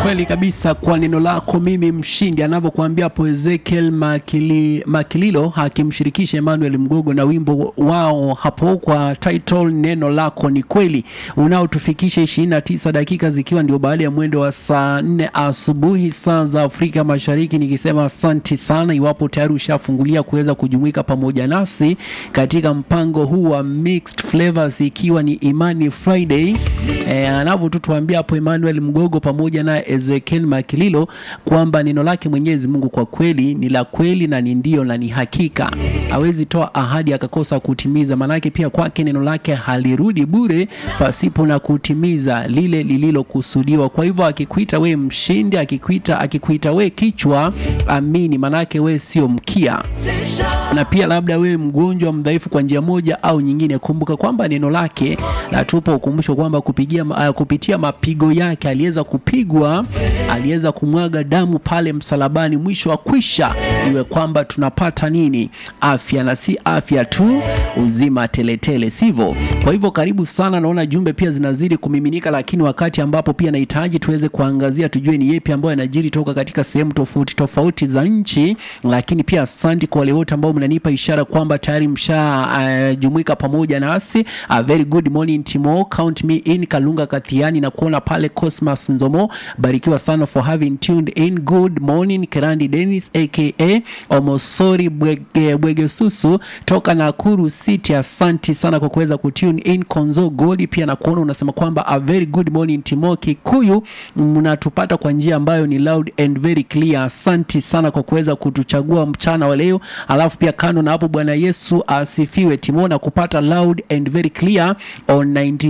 kweli kabisa kwa neno lako mimi mshindi anavyokuambia hapo ezekiel Makili, makililo akimshirikisha emmanuel mgogo na wimbo wao hapo kwa title neno lako ni kweli unaotufikisha 29 dakika zikiwa ndio baada ya mwendo wa saa 4 asubuhi saa za afrika mashariki nikisema asanti sana iwapo tayari ushafungulia kuweza kujumuika pamoja nasi katika mpango huu wa mixed flavors ikiwa ni imani friday e, anavyotutuambia hapo emmanuel mgogo pamoja na ezekiel makililo kwamba neno lake mwenyezi mungu kwa kweli ni la kweli na ni ndio na ni hakika hawezi toa ahadi akakosa kutimiza maanake pia kwake neno lake halirudi bure pasipo na kutimiza lile lililokusudiwa kwa hivyo akikuita we mshindi akikuita akikuita we kichwa amini maanake we sio mkia na pia labda wewe mgonjwa mdhaifu kwa njia moja au nyingine kumbuka kwamba neno lake natupa ukumbusho kwamba kupigia, uh, kupitia mapigo yake aliweza kupigwa aliweza kumwaga damu pale msalabani mwisho wa kwisha iwe kwamba tunapata nini afya na si afya tu uzima teletele sivyo kwa hivyo karibu sana naona jumbe pia zinazidi kumiminika lakini wakati ambapo pia nahitaji tuweze kuangazia tujue ni yepi ambayo yanajiri toka katika sehemu tofauti tofauti za nchi lakini pia asanti kwa wale wote ambao mnanipa ishara kwamba tayari mshajumuika uh, pamoja nasi uh, very good morning timo count me in kalunga kathiani na kuona pale cosmas nzomo barikiwa sana for having tuned in good morning kerandi denis aka omosori bwege, bwegesusu toka nakuru city asanti sana kwa kuweza kutune in konzo godi pia na kuona unasema kwamba a very good morning timo kikuyu mnatupata kwa njia ambayo ni loud and very clear asanti sana kwa kuweza kutuchagua mchana wa leo alafu pia kando na hapo bwana yesu asifiwe timo na kupata loud and very clear on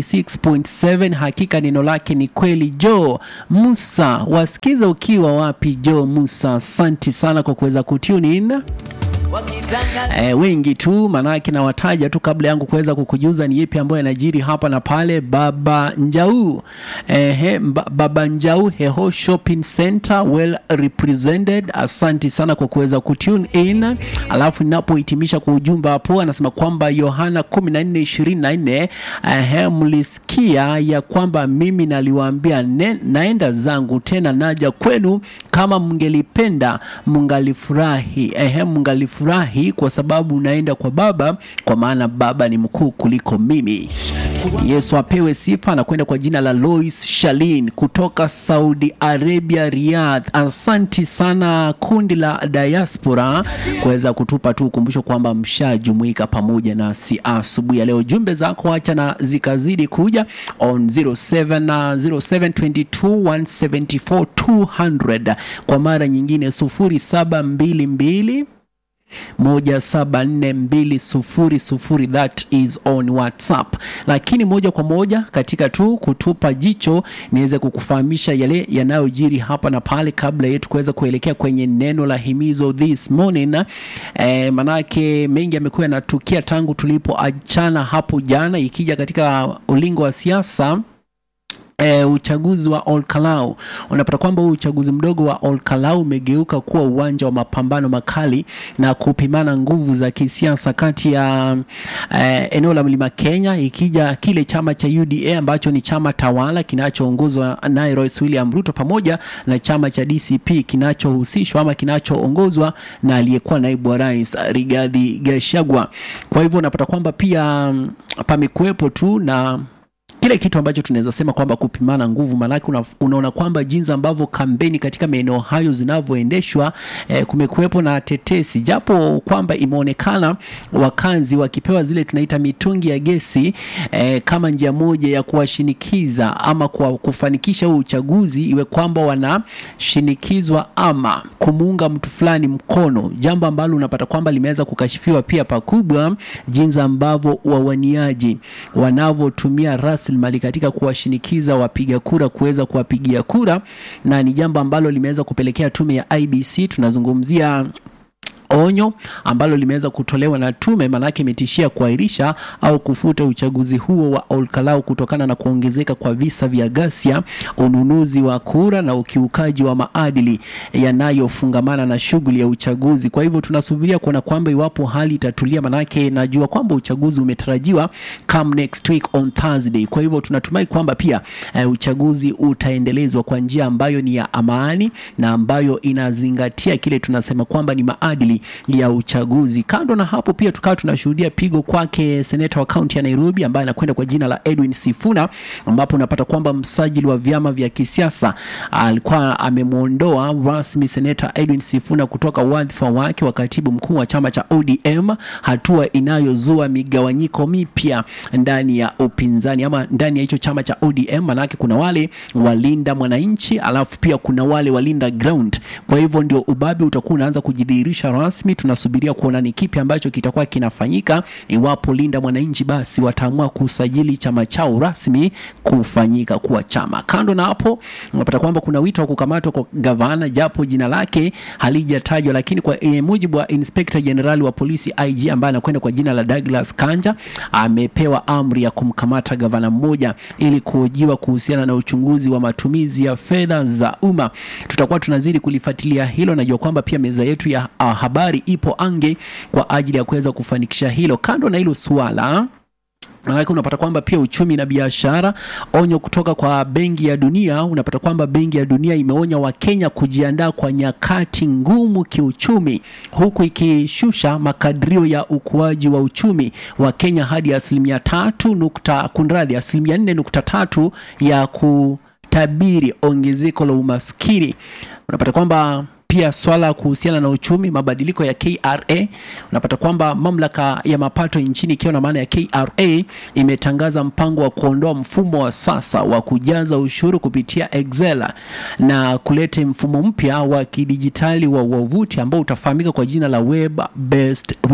96.7 hakika neno lake ni kweli jo musa wasikiza ukiwa wapi jo musa asanti sana kwa kuweza kutune in E, wengi tu manake nawataja tu kabla yangu kuweza kukujuza ni yepi ambayo yanajiri hapa na pale baba njau e, he, mba, baba njau heho shopping center well represented asanti sana kwa kuweza kutune in alafu ninapohitimisha kwa ujumbe hapo anasema kwamba yohana 1424 ehe mlisikia ya kwamba mimi naliwaambia naenda zangu tena naja kwenu kama mngelipenda mngalifurahi ehe mngalifurahi furahi kwa sababu unaenda kwa baba kwa maana baba ni mkuu kuliko mimi yesu apewe sifa anakwenda kwa jina la lois shalin kutoka saudi arabia riyadh asanti sana kundi la diaspora kuweza kutupa tu ukumbusho kwamba mshajumuika pamoja nasi asubuhi ya leo jumbe zako hacha na zikazidi kuja on 0722174200 kwa mara nyingine 0722 174200 that is on whatsapp lakini moja kwa moja katika tu kutupa jicho niweze kukufahamisha yale yanayojiri hapa na pale kabla yetu kuweza kuelekea kwenye neno la himizo this morning e, manake mengi yamekuwa yanatukia tangu tulipoachana hapo jana ikija katika ulingo wa siasa E, uchaguzi wa Olkalau unapata kwamba huu uchaguzi mdogo wa Olkalau umegeuka kuwa uwanja wa mapambano makali na kupimana nguvu za kisiasa kati ya e, eneo la Mlima Kenya ikija kile chama cha UDA ambacho ni chama tawala kinachoongozwa naye Rais William Ruto pamoja na chama cha DCP kinachohusishwa ama kinachoongozwa na aliyekuwa naibu wa rais Rigathi Gachagua. Kwa hivyo unapata kwamba pia pamekuwepo tu na kile kitu ambacho tunaweza sema kwamba kupimana nguvu maanake una, unaona kwamba jinsi ambavyo kampeni katika maeneo hayo zinavyoendeshwa eh, kumekuwepo na tetesi japo kwamba imeonekana wakazi wakipewa zile tunaita mitungi ya gesi eh, kama njia moja ya kuwashinikiza ama kwa kufanikisha huu uchaguzi iwe kwamba wanashinikizwa ama kumuunga mtu fulani mkono jambo ambalo unapata kwamba limeweza kukashifiwa pia pakubwa jinsi ambavyo wawaniaji wanavyotumia rasilimali katika kuwashinikiza wapiga kura kuweza kuwapigia kura na ni jambo ambalo limeweza kupelekea tume ya IBC tunazungumzia onyo ambalo limeweza kutolewa na tume, maanake imetishia kuahirisha au kufuta uchaguzi huo wa Olkalau kutokana na kuongezeka kwa visa vya ghasia, ununuzi wa kura na ukiukaji wa maadili yanayofungamana na shughuli ya uchaguzi. Kwa hivyo tunasubiria kuona kwamba iwapo hali itatulia, maanake najua kwamba uchaguzi umetarajiwa come next week on Thursday. Kwa hivyo tunatumai kwamba pia uh, uchaguzi utaendelezwa kwa njia ambayo ni ya amani na ambayo inazingatia kile tunasema kwamba ni maadili ya uchaguzi. Kando na hapo, pia tukawa tunashuhudia pigo kwake seneta wa kaunti ya Nairobi ambaye anakwenda kwa jina la Edwin Sifuna, ambapo unapata kwamba msajili wa vyama vya kisiasa alikuwa amemwondoa rasmi seneta Edwin Sifuna kutoka wadhifa wake wa katibu mkuu wa chama cha ODM, hatua inayozua migawanyiko mipya ndani ya upinzani ama ndani ya hicho chama cha ODM. Manake kuna wale walinda mwananchi, alafu pia kuna wale walinda ground. Kwa hivyo ndio ubabe utakuwa unaanza kujidhihirisha rasmi. Tunasubiria kuona ni kipi ambacho kitakuwa kinafanyika iwapo linda mwananchi basi wataamua kusajili chama chao rasmi kufanyika kuwa chama. Kando na hapo, unapata kwamba kuna wito wa kukamatwa kwa gavana, japo jina lake halijatajwa, lakini kwa e, mujibu wa Inspector General wa polisi IG ambaye anakwenda kwa jina la Douglas Kanja amepewa amri ya kumkamata gavana mmoja ili kuhojiwa kuhusiana na uchunguzi wa matumizi ya fedha za umma. Tutakuwa tunazidi kulifuatilia hilo. Najua kwamba pia meza yetu ya uh, habari ipo ange kwa ajili ya kuweza kufanikisha hilo. Kando na hilo suala Maanake unapata kwamba pia uchumi na biashara, onyo kutoka kwa Benki ya Dunia. Unapata kwamba Benki ya Dunia imeonya Wakenya kujiandaa kwa nyakati ngumu kiuchumi, huku ikishusha makadirio ya ukuaji wa uchumi wa Kenya hadi asilimia tatu nukta kunradhi, asilimia nne nukta tatu ya kutabiri ongezeko la umaskini. Unapata kwamba pia swala kuhusiana na uchumi, mabadiliko ya KRA. Unapata kwamba mamlaka ya mapato nchini ikiwa na maana ya KRA imetangaza mpango wa kuondoa mfumo wa sasa wa kujaza ushuru kupitia Excel na kuleta mfumo mpya wa kidijitali wa wavuti ambao utafahamika kwa jina la web based